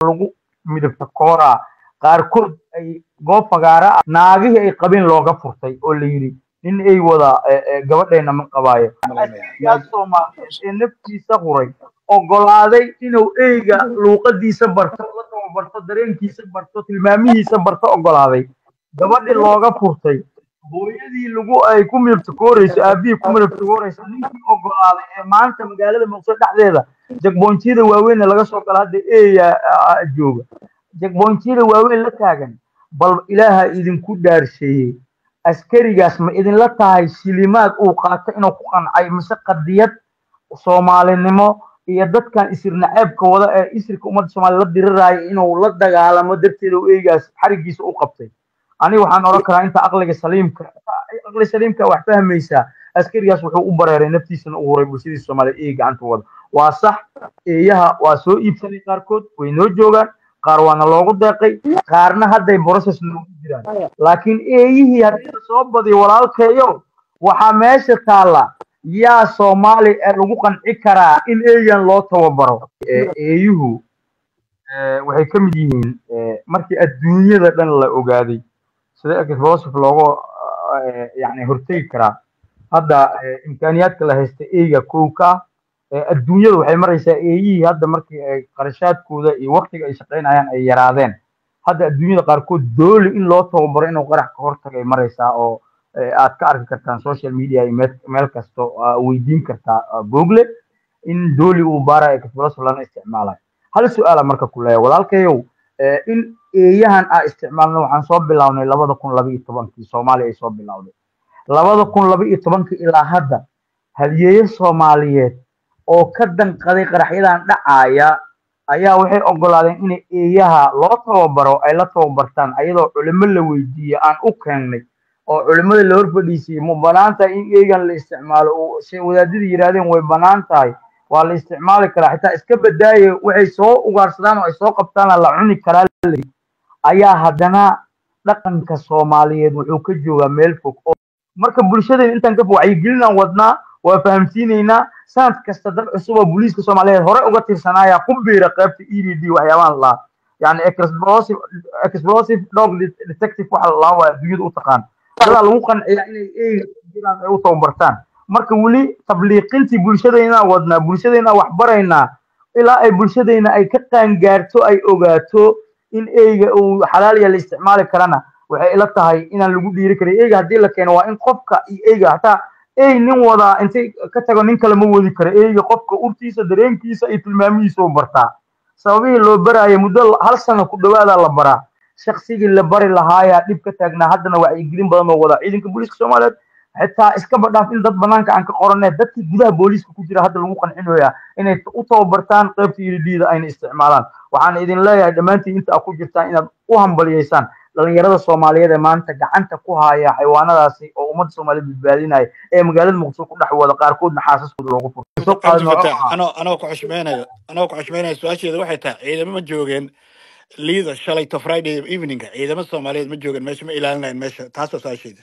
lagu midabta kooraa qaarkood ay goob fagaara ah naagihii ay qabeen looga furtay oo la yidhi nin ay wada gabadheena ma qabaayo yaa soomaaliyeed ee naftiisa huray ogolaaday inuu eyga luuqadiisa barto la tababarto dareenkiisa barto tilmaamihiisa barto ogolaaday gabadhii looga furtay hooyadii lagu ay ku midabtakooreyso aabihii ku midabtakooreyso ninkii ogolaaday ee maanta magaalada muqdisho dhexdeeda jagboonjiyada waaweyn laga soo gala hadda eeya jooga jagboonjiyada waaweyn la taagan bal ilaaha idinku dhaarsheeyey askarigaas ma idinla tahay shilimaad uu qaato inuu ku qancay mise qadiyad soomaalinimo iyo dadkan isir naceebka wada ee isirka ummadda soomaaliya la diriraayo inuu la dagaalamo darteeda u eegaas xarigiisa u qabtay aniga waxaan odhan karaa inta aqliga saliimka aqli saliimka wax fahmaysaa askarigaas wuxuu u bareeray naftiisana u huray bulshadiisa soomaaliya ee gacanta wada waa sax eeyaha waa soo iibsanay qaarkood way noo joogaan qaar waana loogu deeqay qaarna hadday process noogu jiraan laakiin eeyihii haddii la soo badiyo walaalkeeyo waxaa meesha taalla yaa soomaali lagu qanci karaa in eeyan loo tababaro eeyuhu waxay ka mid yihiin markii adduunyada dhan la ogaaday sida explosive looga yani hortegi karaa hadda imkaaniyaadka la haysta eeyga kowka adduunyada waxay maraysaa eeyihii hadda markii ay qarashaadkooda iyo waktiga ay shaqaynayaan ay yaraadeen hadda adduunyada qaarkood dooli in loo tababaro inuu qarax ka hortagay maraysaa oo aad ka arki kartaan social media iyo meel kasto weydiin kartaa google in dooli uu baara explosive lana isticmaalayo hal su-aala marka ku leeya walaalkayow in eeyahan aa isticmaalna waxaan soo bilownay labada kun laba iyo tobankii soomaaliya ay soo bilowday labada kun laba iyo tobankii ilaa hadda hadiyeeye soomaaliyeed oo ka danqaday qaraxyadan dhacaaya ayaa waxay ogolaadeen in eeyaha loo tababaro ay la tababartaan ayadoo culimo la weydiiye aan u keennay oo culimada la hor fadhiisiyey ma banaan tahay in eegan la isticmaalo se wadaadadii yidhahdeen way banaan tahay waa la isticmaali karaa xitaa iska badaaye waxay soo ugaarsadaan oo ay soo qabtaana la cuni karaa ayaa haddana dhaqanka soomaaliyeed wuxuu ka joogaa meel fog marka bulshadeen intaan ka wacyigelinaan wadnaa waa fahamsiinaynaa sanad kasta dad cusub oo booliiska soomaaliyeed hore uga tirsanaaya ku biira qaybta e d d waxyaabahan laa yani explosive explosive dog detective waxa la waa adduunyada u taqaan dadaa lagu qanciyaa inay eega jiraan ay u tababartaan marka weli tabliiqintii bulshadeenaa wadnaa bulshadeenaa wax baraynaa ilaa ay bulshadeenna ay ka qaangaarto ay ogaato in eyga uu xalaaliya la isticmaali karana waxay ila tahay inaan lagu dhiiri karin eyga haddii la keeno waa in qofka iyo eyga hataa ey nin wadaa intay ka tago nin kale ma wadi karo eyga qofka urtiisa dareenkiisa iyo tilmaamihiisa u bartaa sababihii loo baraayo muddo hal sano ku dhawaadaa la baraa shaksigii la bari lahaayaa dhib ka taagnaa haddana wacyigelin badan oo wadaa ciidanka booliiska soomaaliyeed xitaa iskaba dhaaf in dad banaanka aan ka qoranee dadkii gudaha booliiska ku jira hadda lagu qancinayaa inay u tababartaan qaybta iridhiida ayna isticmaalaan waxaan idin leeyahay dhammaantiin inta aad ku jirtaan inaad u hambaliyeysaan dhalinyarada soomaaliyeed ee maanta gacanta ku haya xayawaanadaasi oo ummadda soomaaliyeed badbaadinaya ee magaalada muqdisho ku dhex wada qaarkoodna xaasaskooda loogu furtay anoo ku xushmeynayo anoo ku xushmeynayo su-aasheeda waxay tahay ciidamo ma joogeen liida shalayto friday eveningka ciidamo soomaaliyeed ma joogeen meesha ma ilaalinayan meesha taasoo su-aasheeda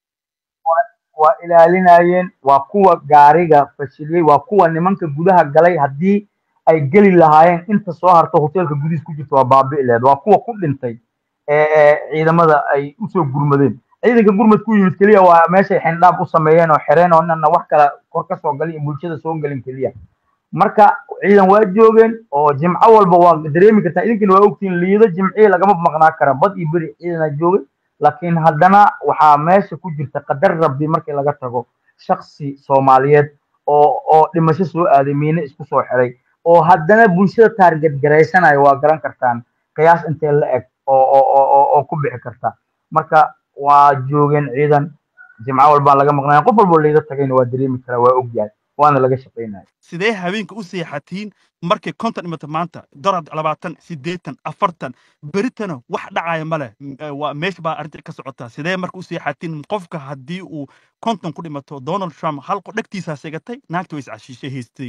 waa ilaalinayeen waa kuwa gaariga fashiliyey waa kuwa nimanka gudaha galay haddii ay geli lahaayeen inta soo harto hoteelka gudihiis ku jirta waa baabi'i lehed waa kuwa ku dhintay ee ciidamada ay usoo gurmadeen ciidanka gurmad ku yimid keliya waa meeshay xindhaab u sameeyeen oo xireen oo nana wax kale kor ka soo galin iyo bulshada soo gelin keliya marka ciidan waa joogeen oo jimco walba waa dareemi kartaa idinkina waa ogtiin liido jimcihii lagama maqnaa kara bad iyo beri ciidana joogay laakiin haddana waxaa meesha ku jirta qadar rabbi markii laga tago shaksi soomaaliyeed oo oo dhimasho soo aaday miine isku soo xiray oo haddana bulshada taarget garaysanayo waa garan kartaan qiyaas intee la eg oo oo oo ku bixi karta marka waa joogeen ciidan jimco walbaa laga maqnaya qof walbo liido tagayna waa dareemi karaa waa ogyahay waana laga shaqaynaya sidee habeenka u seexatiin markay konton dhimata maanta dorad labaatan siddeetan afartan beritana wax dhacaya ma leh waa meesha baa arrinta ka socotaa sidee marka u seexatiin qofka haddii uu konton ku dhimato donald trump hal dhegtiisaa segatay naagta way iscashiishay haystay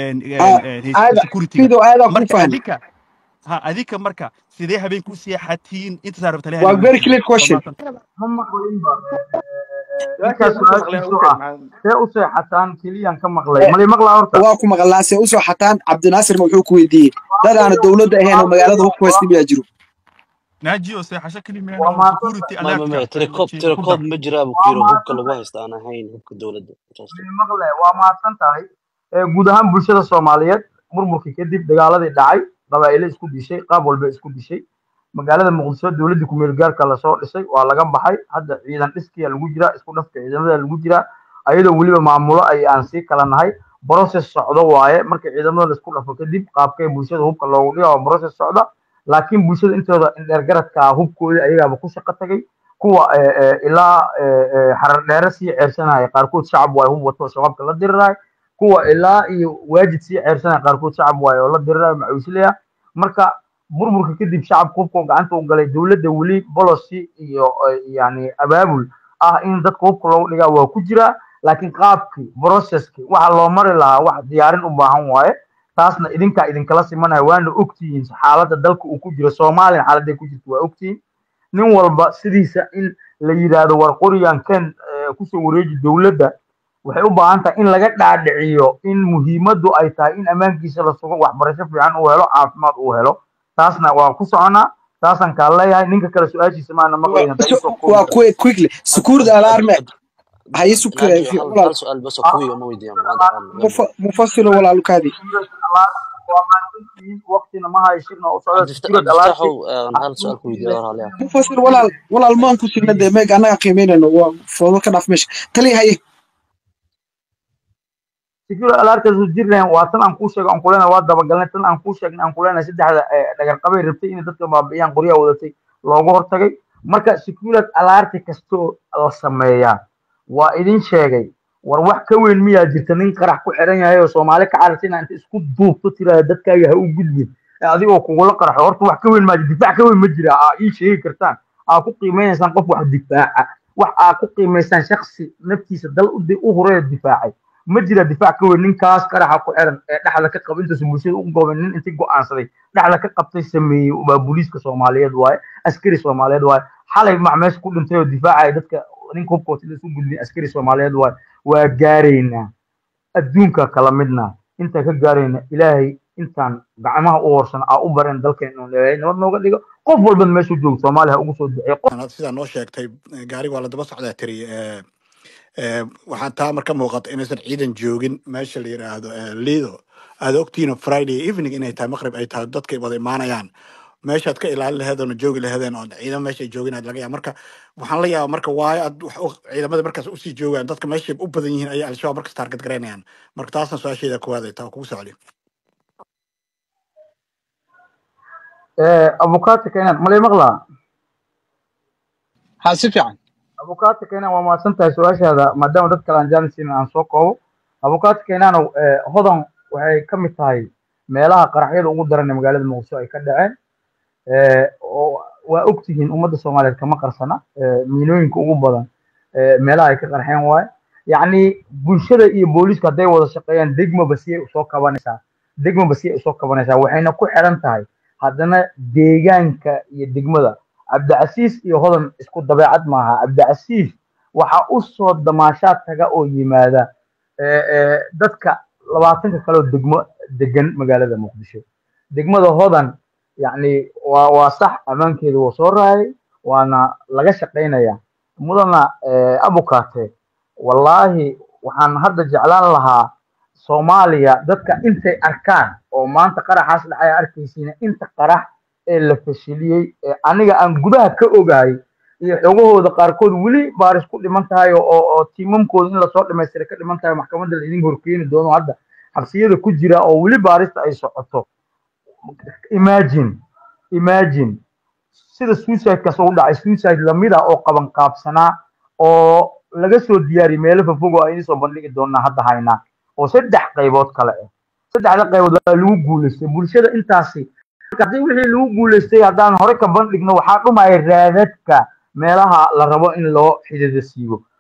securityga ha adika marka sidee habeenka u seexatiin intasaa rabta waa very clear question ma maqlinba ninkaas su-aashiisu ah see u seexataan keliyaan ka maqlay mali maqlaa horta waa ku maqlaa see usoo xataan cabdinaasirna wuxuu ku weydiiyey dad aan dowladda ahayn oo magaalada hubku haysta miyaa jiro naajiyo seexasho kelima waa oo mahadsan security ma ma alertka ma tirikoob ku dar tirikoob ma jiraa buu ku waa yiri hubka mahadsan lagu tahay haysta aan ahayn hubka dowladda Saas. maqle waa mahadsan tahay Ee, guud ahaan bulshada soomaaliyeed burburkii kadib dagaaladii dhacay qabaa'ilo isku dishay qaab walba isku dishay magaalada muqdisho dowladda kumeel gaarka lasoo dhisay waa laga baxay hadda ciidan dhiskiya lagu jiraa isku dhafka ciidamada lagu jiraa ayadoo weliba maamulo ay aan sii kala nahay process socdo waaye marka ciidamada laisku dhafo kadib qaabkee bulshada hubka loogu dhiga waa process socda laakiin bulshada intooda indheer garadka ah hubkoodii ayagaaba ku shaqo tagay kuwa eh, eh, ilaa eh, eh, xarar dheere sii ceersanaya qaarkood shacab waaye hub wato oo shabaabka la diriraay kuwa ilaa iyo waajid sii ceersanaya qaarkood shacab waaye oo la diriraay macuuslaya marka burburka kadib shacabka hubka gacanta u galay dowladda weli policy iyo eh, yani abaabul ah in dadka hubka loogu dhigaa waa ku jira laakiin qaabkii processkii waxa loo mari lahaa wax diyaarin u baahan waaye taasna idinkaa idinkala simanaya waana ogtihiin xaaladda dalka uu ku jiro soomaaliya xaaladday ku jirto waa ogtihiin nin walba sidiisa in la yidhaahdo war qorigan ken eh, kusoo wareeji dowladda waxay u baahan tahay in laga dhaadhiciyo in muhiimaddu ay tahay in ammaankiisa la sugo waxbarasho fiican uu helo caafimaad uu helo taasna waa ku soconaa taasaan kaa leeyahay ninka kale su-aashiisa maana maqlayn haddaa iisoo koobi waa karto quick quickly security alarme Ad- haye sukure naaji hal walaal hal su-aal bas oo kuwiga ma weydiiyaan maanta aan gabi mufa- mufasilo walaalukaadi waa mahadsantihiin waqtina ma hayshirna u socda cabdifta- security alarki cabdifataaxow aan hal su-aal ku weydiiya war haleya mufasir walaal walaal maan ku signa dee meeg annaga qiimeynayno waa foodo ka dhaaf meesha taliya haye security alarkas jirleen waa tan aan kuu sheegay aan kulena waa dabagalnay tan aan kuu sheegnay aan kulena saddexda eh, dhagar qabay rabtay inay dadka baabi'iyaan qoryaha wadatay looga hortagay marka security alarti kastoo la sameeyaa waa idin sheegay war wax ka weyn miyaa jirta nin qarax ku xiran yahay oo soomaali ka carartay inaa inta isku duubto tiraada dadkaaga ha u gudbin ee adigoo kugula qaraxo horta wax ka weyn maa jira difaac ka weyn ma jira aa ii sheegi kartaan aa ku qiimeynaysaan qof wax difaaca wax aa ku qiimaysaan shaksi naftiisa dal u di- u horeeya difaacay ma jira difaac ka weyn ninkaas qaraxa ku xiran ee dhexda ka qaba intaas bulshada u goobay nin intii go'aansaday dhexda ka qabtay sameeyey waa booliiska soomaaliyeed waaye askari soomaaliyeed waaye xalay mac meesha ku dhintay oo difaacaya dadka ninka hubka wata isu gudbin askari soomaaliyeed waaye waa gaaraynaa adduunka kala midna intaan ka gaarayna ilaahay intaan gacmaha u horsan aa u bareen dalkeen inuu ilaahay nabad nooga dhigo qof walba meeshuu joogo soomaaliya ha ugu soo duceeyo qof Anaad sidaa noo sheegtay eh, gaariga waa la daba socdaa tiri eh, eh, waxaan taa marka muuqata inaysan ciidan joogin meesha la yidhaahdo eh, lido aad ogtihiin friday evening inay tahay maqrib ay tahay dadka wada imaanayaan meeshaad ka ilaalin laheedeen oo joogi laheedeen oo ciidan meesha ay joogin aad laga yaaba marka waxaan la yaabaa marka waayo aad wax u- ciidamada markaas usii joogaan dadka meeshay u badan yihiin ayay al-shabaab markas taarget garaynayaan marka taasna su-aasheeda koowaad ay taa kugu socli abukaata keenan malay maqlaa ha si fiican abukaata keenan waa mahadsan tahay su-aashaada maadaama dad kale aan jaanisiin aan soo koobo abukaata keenanow hodan waxay ka mid tahay meelaha qaraxyada ugu daran ee magaalada muqdisho ay ka dhaceen Eh, oo waa ogtihiin ummadda soomaaliyeed kama qarsana Eh, miinooyinka ugu badan eh, meelaha ay ka qarxeen waaye yacni bulshada iyo booliisku hadday wada shaqeeyaan degmaba siyay usoo kabanaysaa degmaba siyay usoo kabanaysaa waxayna ku xiran tahay haddana deegaanka iyo degmada cabdicasiis iyo hodan isku dabeecad maaha cabdicasiis waxaa u soo damaashaad taga oo yimaada eh, eh, dadka labaatanka kale oo degmo degan magaalada muqdisho degmada hodan yacni waa waa sax ammaankeedu waa soo raayay waana laga shaqaynaya mudana eh, abukate wallaahi waxaan hadda jeclaan lahaa soomaaliya dadka intay arkaan oo maanta qaraxaas dhacay arkaysiina inta qarax ee la fashiliyey ee aniga aan gudaha ka ogahay iyo xogahooda qaarkood weli baaris ku dhiman tahay oo oo oo tiimamkooda in lasoo dhamaystira ka dhiman tahay maxkamadda la idin horkeeni doono hadda xabsiyada ku jira oo weli baarista ay socoto imagine imagine sida suicide-kaas u dhacay suicide lamid ah oo qaban qaabsanaa oo laga soo diyaariyey meelo fofog oo aynu soo bandhigi doonaa hadda haynaa oo saddex qaybood kale ah saddexda qaybood waa lagu guuleystay bulshada intaasi marka haddii wixii lagu guuleystay haddaan hore ka bandhigno waxaa dhumaya raadadka meelaha la rabo in loo xidida siibo